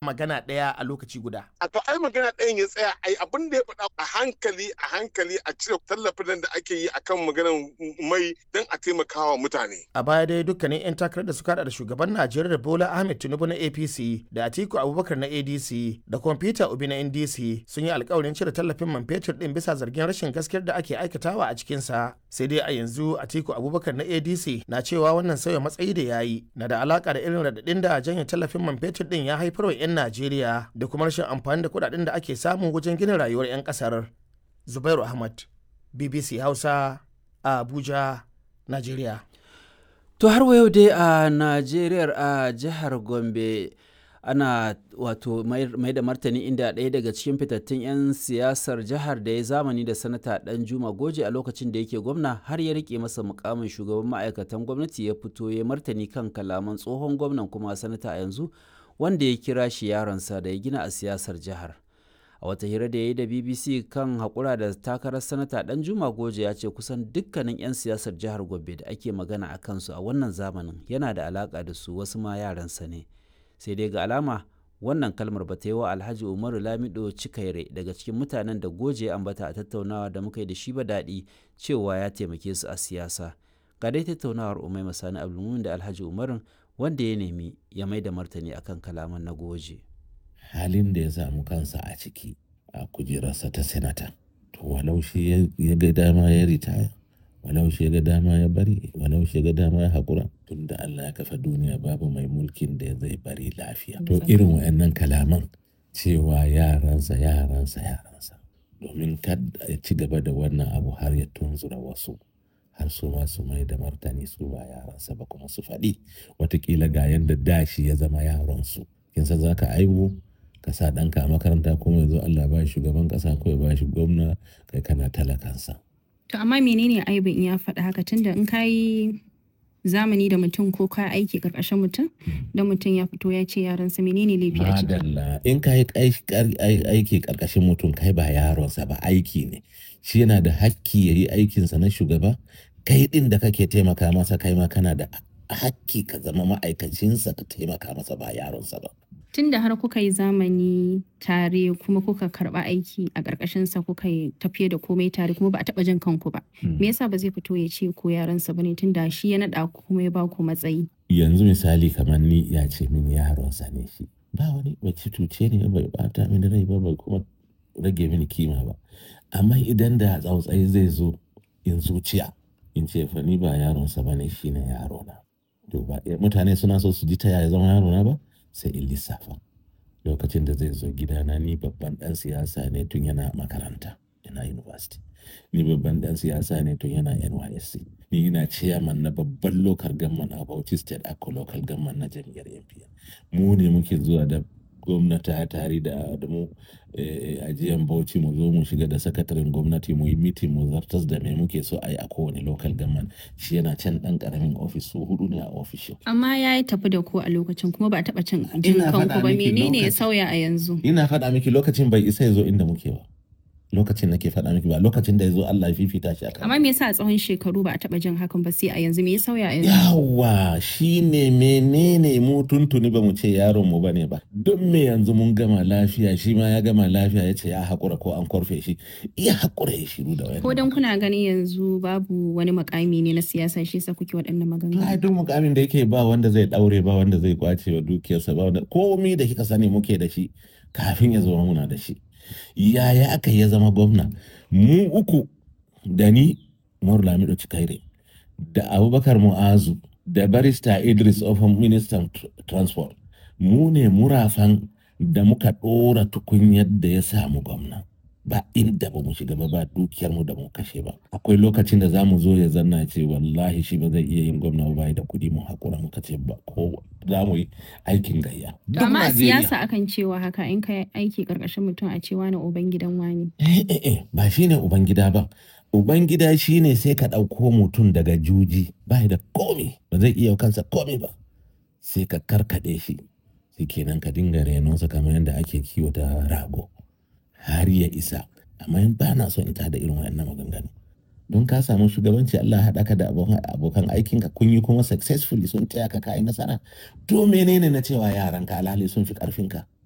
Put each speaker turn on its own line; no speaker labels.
magana ɗaya a lokaci guda.
A to ai magana ɗayan ya tsaya ai abin da ya faɗa a hankali a hankali a cire tallafin da ake yi akan maganar mai don a taimakawa mutane.
A baya dai dukkanin 'yan takarar da suka da shugaban Najeriya Bola Ahmed Tinubu na APC da Atiku Abubakar na ADC da kuma Peter Obi na NDC sun yi alkawarin cire tallafin man fetur din bisa zargin rashin gaskiyar da ake aikatawa a cikinsa. Sai dai a yanzu Atiku Abubakar na ADC na cewa wannan sauya matsayi da yayi na da alaka da irin radadin da janye tallafin man fetur din ya haifar wa 'yan Najeriya da kuma rashin amfani da kuɗaɗen da ake samu wajen gina rayuwar 'yan ƙasar. Zubairu Ahmad, BBC Hausa, a Abuja, Najeriya.
To har wa yau dai a Najeriya a jihar Gombe ana wato mai da martani inda ɗaya daga cikin fitattun 'yan siyasar jihar da ya zamani da sanata dan juma goje a lokacin da yake gwamna har ya rike masa mukamin shugaban ma'aikatan gwamnati ya fito ya martani kan kalaman tsohon gwamnan kuma sanata a yanzu wanda ya kira shi yaronsa da ya gina a siyasar jihar a wata hira da ya yi da bbc kan haƙura da takarar sanata dan juma goje ya ce kusan dukkanin 'yan siyasar jihar gombe da ake magana a kansu a wannan zamanin yana da alaƙa da su wasu ma yaransa ne sai dai ga alama wannan kalmar ba ta yi wa alhaji umaru lamido cikaire daga cikin mutanen da goje ya ambata a tattaunawa da muka yi da shi ba daɗi cewa ya taimake su a siyasa ga dai tattaunawar umai masani abdulmumin da alhaji umarun wanda ya nemi ya mai da martani akan kalaman na goje
halin da ya samu kansa a ciki a kujerarsa ta senata to walau shi ya ga dama ya ritaya walau shi ya ga dama ya bari walau shi ya ga dama ya haƙura tun da Allah ya kafa duniya babu mai mulkin da zai bari lafiya to irin wa'annan kalaman cewa yaransa yaransa yaransa domin kada ya ci gaba da wannan abu har ya tunzura wasu har su ma su mai da martani su ba yaransa ba kuma su faɗi watakila ga yadda dashi ya zama yaronsu kin san za ka aibu ka sa ɗanka a makaranta kuma yanzu Allah ba shi shugaban ƙasa ko ya ba shi gwamna kai kana talakansa.
To amma menene aibin in ya faɗa haka tunda in ka yi zamani da mutum ko ka aiki ƙarƙashin mutum da mutum ya fito ya ce yaransa menene laifi a ciki.
Madalla in ka yi aiki ƙarƙashin mutum kai ba yaronsa ba aiki ne shi yana da hakki ya yi aikinsa na shugaba kai ɗin da kake taimaka masa kai ma kana da hakki ka zama ma'aikacinsa ka taimaka masa ba yaronsa ba.
Tun da har kuka yi zamani tare kuma kuka karba aiki a ƙarƙashinsa kuka yi tafiye da komai tare kuma ba a taɓa jin kanku ba. Me yasa ba zai fito ya ce ko yaransa ba ne tun da shi ya naɗa ku kuma ya ba ku matsayi.
Yanzu misali kamar ni ya ce min yaronsa ne shi. Ba wani bai cuce ne bai bata mini rai ba bai kuma rage mini kima ba. Amma idan da tsautsayi zai zo in zuciya in ce fa ni ba yaronsa ba ne shi ne yarona. To ba mutane suna so su ji ta yaya zama yarona ba? sai in lissafa lokacin da zai zo gidana ni babban dan siyasa ne tun yana makaranta yana university ni babban dan siyasa ne tun yana nysc ni ina chairman na babban local government a bauchi state ako local government na jam'iyyar npn mu ne muke zuwa da gwamnati tare da da mu ajiyan bauchi mu zo mu shiga da sakataren gwamnati mu yi mitin mu zartas da me muke so a yi a kowane local government shi yana can dan karamin ofis su hudu ne a ofishin
Amma ya yi tafi da ku a lokacin kuma ba a taɓa cin jin kanku ba menene ya sauya a yanzu.
ina faɗa miki lokacin bai isa ya zo inda muke ba lokacin nake faɗa miki ba lokacin da ya zo Allah ya fifita shi akan
Amma me yasa a tsawon shekaru ba a taɓa jin hakan ba sai a yanzu me ya sauya a yanzu.
yawa shine menene mu tuntuni ba mu ce yaron mu bane ba don me yanzu mun gama lafiya shi ma ya gama lafiya ya ce ya haƙura ko an korfe shi iya haƙura ya shiru da wani
Ko dan kuna ganin yanzu babu wani makami ne na siyasa shi yasa kuke waɗannan maganganu.
ai duk mukamin da yake ba wanda zai daure ba wanda zai kwace wa dukiyarsa ba wanda komi da kika sani muke da shi kafin ya zama muna da shi yaya aka ya zama gwamna mu uku da ni Umaru Lamido Cikaire da Abubakar Mu'azu da barista Idris Ofan ministan tr- transport mu ne murafan da muka ɗora tukunyar da ya samu gwamna ba inda ba mu shiga ba ba dukiyar mu da mu kashe ba akwai lokacin da za mu zo ya zanna ce wallahi shi ba zai iya yin gwamna ba bai da kuɗi mu hakura muka ce ba ko za mu yi aikin gayya
To
Duk
amma a
Najeriya.
siyasa akan cewa haka in ka aiki karkashin mutum a cewa na uban gidan wani.
Eh, eh, eh, ba shi ne Ubangida ba. Ubangida shi ne sai ka ɗauko mutum daga juji ba da komi ba zai iya kansa komi ba. Sai ka karkaɗe shi, sai kenan ka dinga renonsa kamar yadda ake kiwata rago har ya isa. Amma in ba na son in tada irin wayannan maganganu. Don ka samu shugabanci Allah haɗa ka da abokan abokan aikinka kun yi kuma successfully sun taya ka kayi nasara. To menene na cewa yaranka alhali sun fi ƙarfinka?